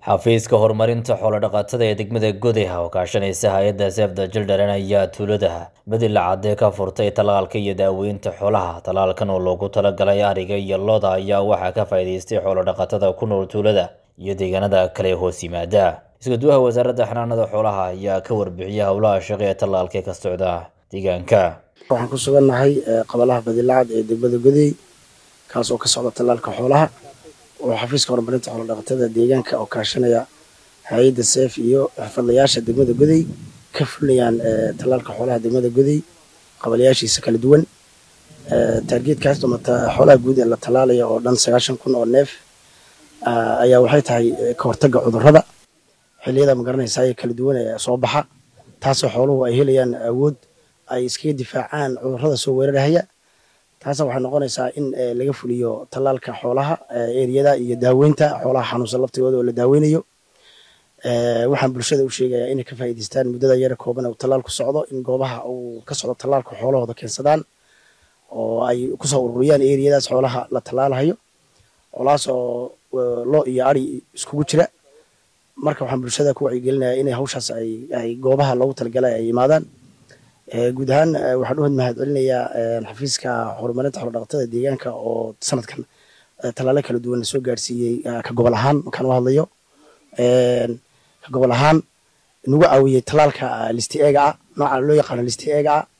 xafiiska horumarinta xoolo-dhaqatada ee degmada Gudaha oo kaashanaysa hay-adda Save the Children ayaa tuulada Badila Cadde ka furtay tallaalka iyo daaweynta xoolaha. Tallaalkan oo loogu talagalay ariga iyo lo'da ayaa waxaa ka faa'iidaystay xoolo-dhaqatada ku nool tuulada iyo deegaanada kale ee hoos yimaada. Isku-duwaha wasaaradda xanaanada xoolaha ayaa ka warbixiyay howlaha shaqo ee tallaalka ka socda deegaanka. waxaan ku sugannahay qabalaha badilacad ee degmada Guday kaas oo ka socda tallaalka xoolaha oo xafiiska horumarinta xoolo-dhaqatada deegaanka oo kaashanaya hay-adda seef iyo xirfadlayaasha degmada Guday ka fulinayaan tallaalka xoolaha degmada Guday qabalayaashiisa kala duwan taargeedkaas mata xoolaha guud ee la tallaalaya oo dhan sagaashan kun oo neef ayaa waxay tahay ka hortagga cudurrada xilliyada magaranaysa ee kala duwan ee soo baxa taasoo xooluhu ay helayaan awood ay iskaga difaacaan cudurrada soo weerarahaya taasa waxay noqonaysaa in laga fuliyo tallaalka xoolaha eriyada iyo daaweynta xoolaha xanuunsan laftigooda oo la daaweynayo waxaan bulshada u sheegayaa inay ka faa'iidaystaan muddada yara kooban uu tallaalku socdo in goobaha uu ka socdo tallaalka xoolahooda keensadaan oo ay kusoo ururiyaan eriyadaas xoolaha la tallaalahayo xoolahaas oo lo iyo ari iskugu jira marka waxaan bulshada ku wacyigelinayaa inay hawshaas ay goobaha loogu talagalay ay yimaadaan guud ahaan waxaan u mahad celinayaa xafiiska horumarinta xoolo-dhaqatada deegaanka oo sanadkan tallaalo kala duwan la soo gaarsiiyey ka gobol ahaan markaan u hadlayo ka gobol ahaan nagu caawiyey tallaalka listi eega ah nooca loo yaqaano listi eega ah